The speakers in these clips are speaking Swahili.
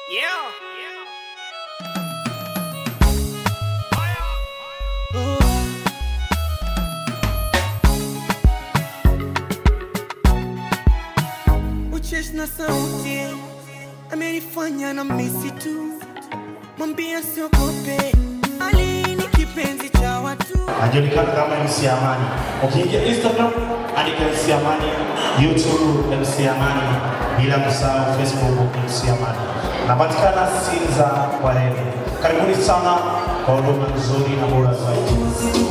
Yeah. Uchesh na sauti amenifanya na misi tu, mwambia siogope, Ali ni kipenzi cha watu. anajulikana kama MC Amani. Ukiingia Instagram andika MC Amani, YouTube MC Amani, bila kusahau Facebook MC Amani. Napatikana Sinza Warene. Karibuni sana kwa huduma nzuri na bora zaidi.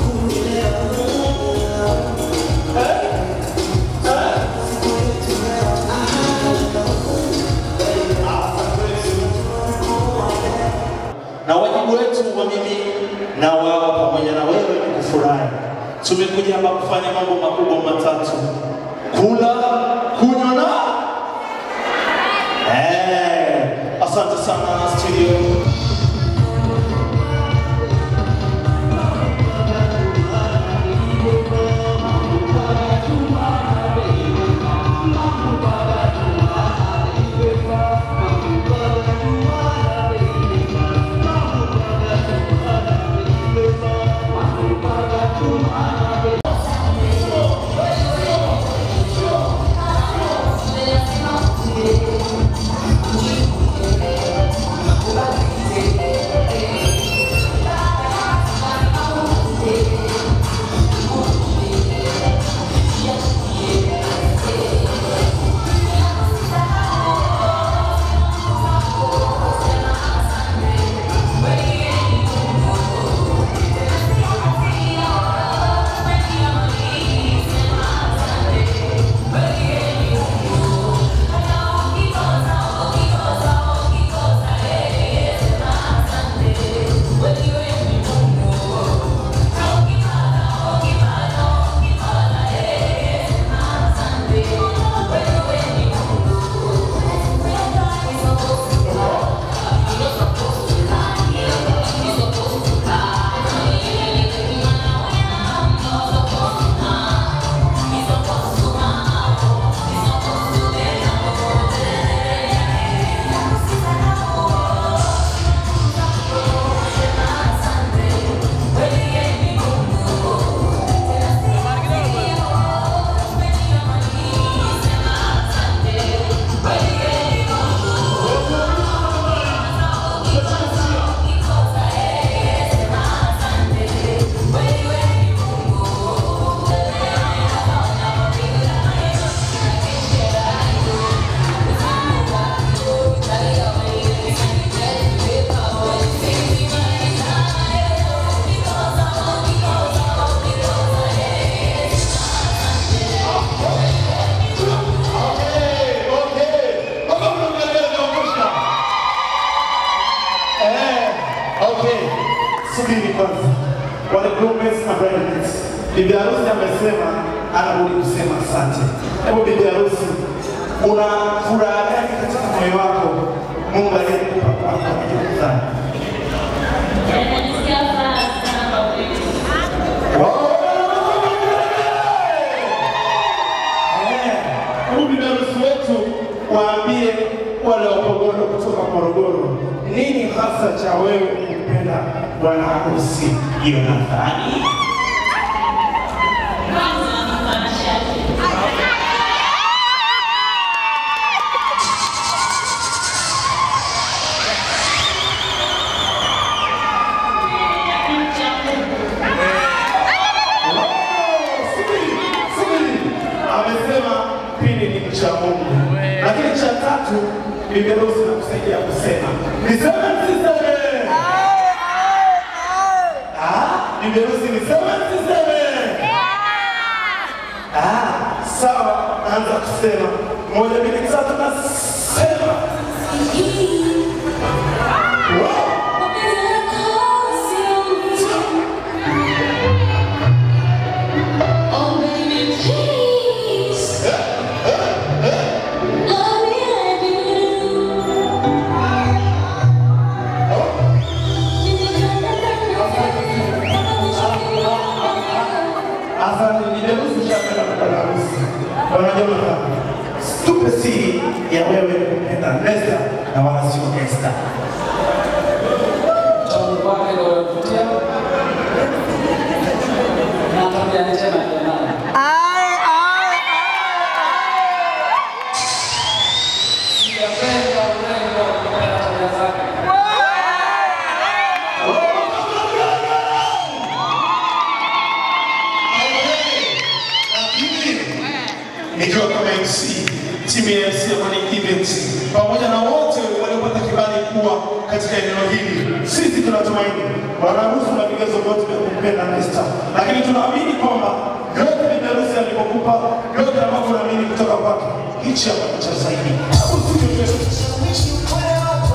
na wajibu wetu wa mimi na wao pamoja na wewe ni kufurahi. Tumekuja hapa kufanya mambo makubwa matatu: kula, kunywa na eh. Asante sana studio. Okay, subiri kwanza. Wale groommates na bridesmaids. Bibi harusi amesema anarudi kusema asante. Hebu bibi harusi, una furaha gani katika moyo wako Mungu aliyekupa kwa kukutana? Najisikia furaha sana kwa kweli. Hebu bibi harusi wetu waambie wale wapogoro kutoka Morogoro, nini hasa cha wewe kumpenda bwana harusi Yonathani? Kwanza ni mtanashati. Ni cha Mungu. Subiri, subiri. Amesema pili ni mcha Mungu, lakini cha tatu bibi harusi nakusaidia kusema niseme msiseme? Ah, bibi harusi niseme msiseme? Ah, sawa, naanza kusema moja, mbili, tatu, nasema Wow. Mapenzi yako sio mtu. Oh baby please. Love me like you do. Asante, bibi harusi ushapenda bwana harusi. Bwana Jonathan, tupe siri ya wewe kupenda Nesta na na wala sio Esther. Uchamungu wake ndio unavutia. Na tabia njema ndio maana. Sijapenda urembo, nimependa tabia zake. Lakini nikiwa kama MC timu ya MC Amani Events pamoja na wote waliopata kibali kuwa katika eneo hili, sisi tunatumaini wanaruhusu na vigezo vyote vya kumpenda Esther, lakini tunaamini kwamba yote vidarusi alivyokupa yote ambavyo unaamini kutoka kwake, hichi hapa ni cha zaidi. Hebu tuje mbele.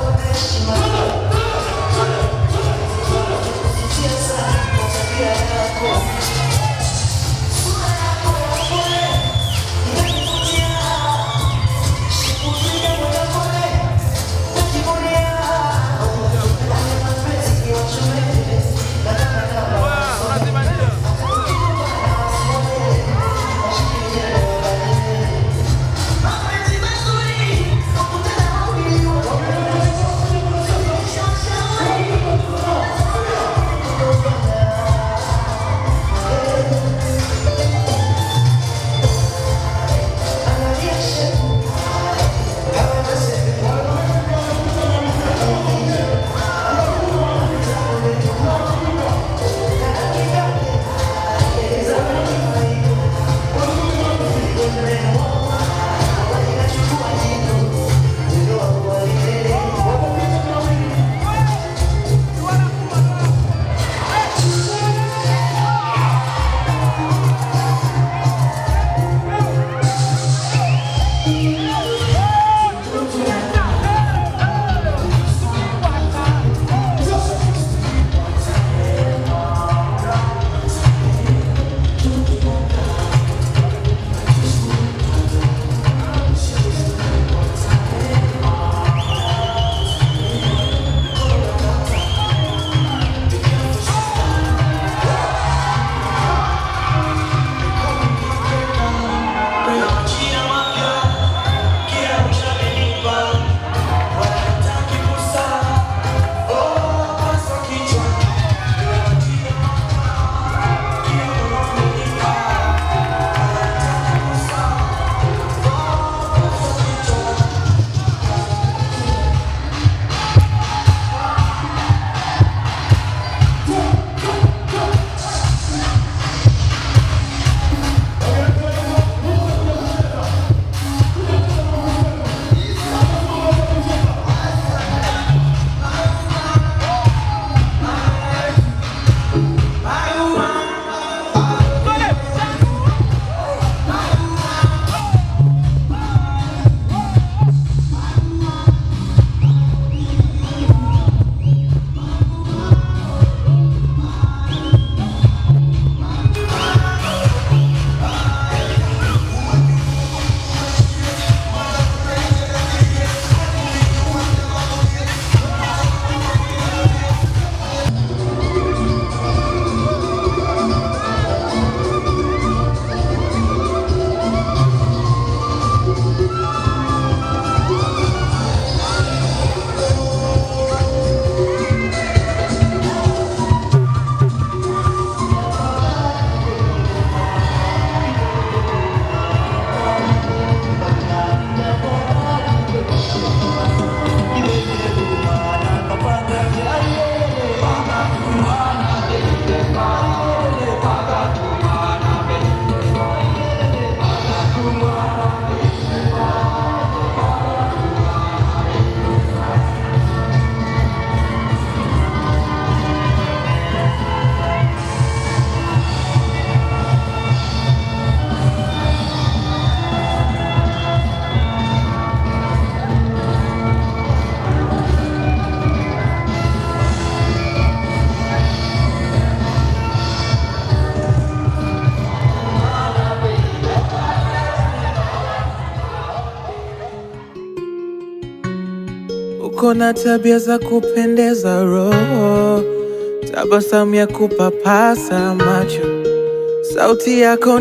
Uko na tabia za kupendeza roho, tabasamu ya kupapasa macho, sauti yako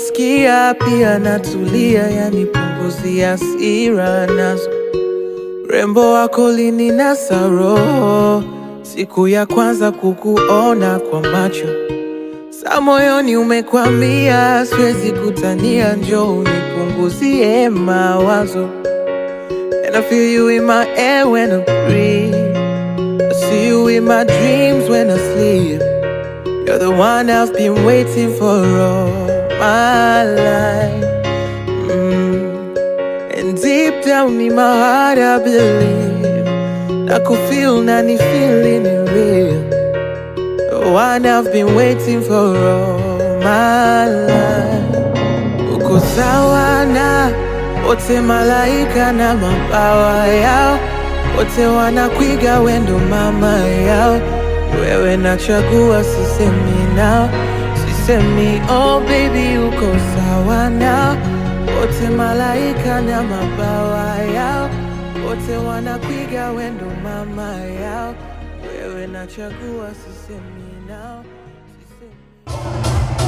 nikisikia pia natulia, yanipunguzia hasira nazo. urembo wako lininasa roho siku ya kwanza kukuona kwa macho sa moyoni umekwamia, siwezi kutania, njoo unipunguzie mawazo. And I feel you in my air when I breathe. I see you in my dreams when I sleep. You're the one I've been waiting for all my life. Mm. And deep down in my heart, I believe. I could feel, nani feeling it real. The one I've been waiting for all my life. Uko sawa na wote malaika na mabawa yao, wote wanakwiga wendo mama yao. Wewe nachagua, sisemi nao, sisemi oh baby, uko sawa na wote malaika na mabawa yao, wote wanakwiga wendo mama yao. Wewe nachagua, sisemi nao, sisemi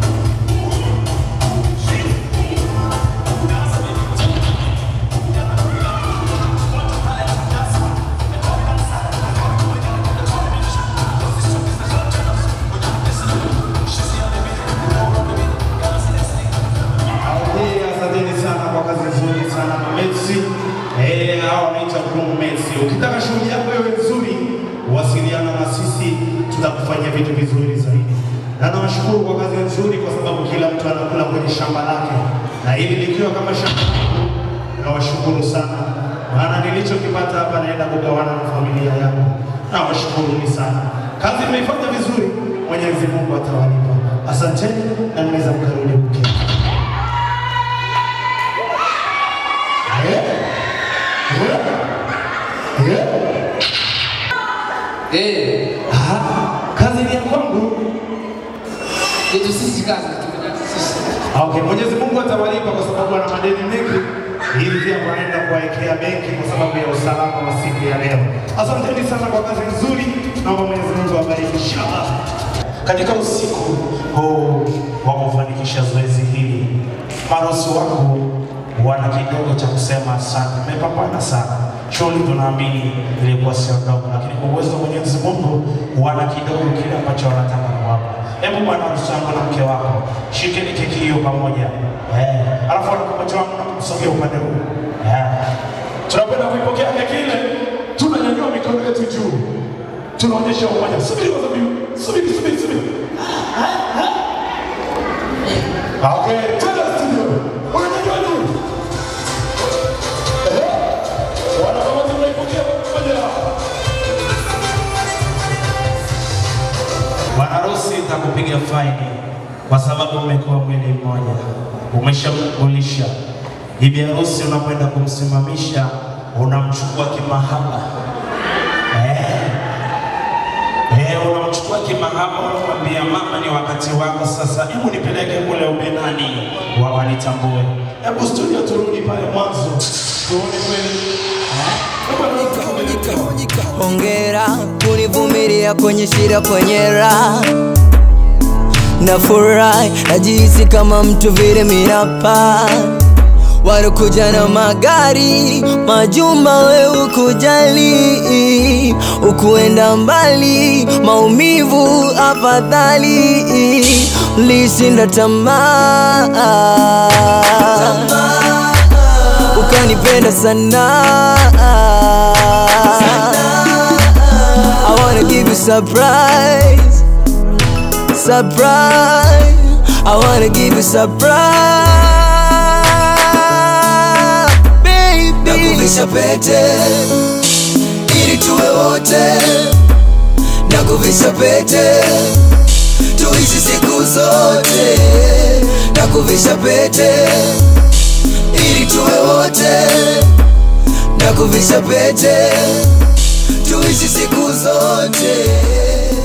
Okay, asanteni sana kwa kazi nzuri sana Mamesi. Eh, hao wanaitwa Groom Messi. Ukitaka shughuli yako iwe nzuri, wasiliana na sisi, tutakufanyia vitu vizuri zaidi. Na nawashukuru kwa kazi nzuri, kwa sababu kila mtu anakula kwenye shamba lake, na hili likiwa kama shamba langu, nawashukuru sana, maana nilichokipata hapa naenda kugawana na familia yangu. Nawashukuruni sana, kazi mmeifanya vizuri, Mwenyezi Mungu atawalipa. Asanteni na mnaweza mkarudi kuketi. Eh, Ah, kazi ni ya kwangu. yetu sisi kazi tumefanya sisi. Okay, Mwenyezi Mungu atawalipa kwa sababu ana madeni mengi. Hili pia wanaenda kuwawekea benki kwa sababu ya usalama wa siku ya leo. Asanteni sana kwa kazi nzuri. Naomba Mwenyezi Mungu awabariki inshallah. Katika usiku huu wa kufanikisha zoezi hili, marosi wako wana kidogo cha kusema asante. Mmepambana sana. Shughuli tunaamini ilikuwa sio ndogo, lakini kwa uwezo wa Mwenyezi Mungu wana kidogo kile ambacho wanataka kuwapa. Hebu bwana harusi wangu na mke wako, shikeni keki hiyo pamoja. Eh, alafu wanakupatia wangu na kusogea upande huu. Eh. Tunakwenda kuipokea keki ile, tunanyanyua mikono yetu juu. Tunaonyesha umoja. Subiri kwa sababu subiri subiri subiri. Okay, tena studio. Unanyanyua juu. Eh. Wana kama tunaipokea pamoja. Bwana harusi nitakupiga faini kwa sababu umekuwa mwili mmoja, umeshamkulisha bibi harusi. Unapoenda kumsimamisha unamchukua kimahaba eh. Eh, unamchukua kimahaba, unamwambia mama, ni wakati wako sasa, hebu nipeleke kule ubenani wa wanitambue. Hebu studio, turudi pale mwanzo tuone kweli eh? Hebu Hongera kunivumilia kwenye shida, kwenye raha na furahi, najihisi kama mtu vile minapa walikuja na magari majumba, we ukujali, ukuenda mbali, maumivu afadhali, lishinda tamaa ukanipenda sana I wanna give you surprise Surprise I wanna give you surprise Baby Nakuvisha pete Ili tuwe wote Nakuvisha pete Tuishi siku zote Nakuvisha pete ili tuwe wote na kuvisha pete tuishi siku zote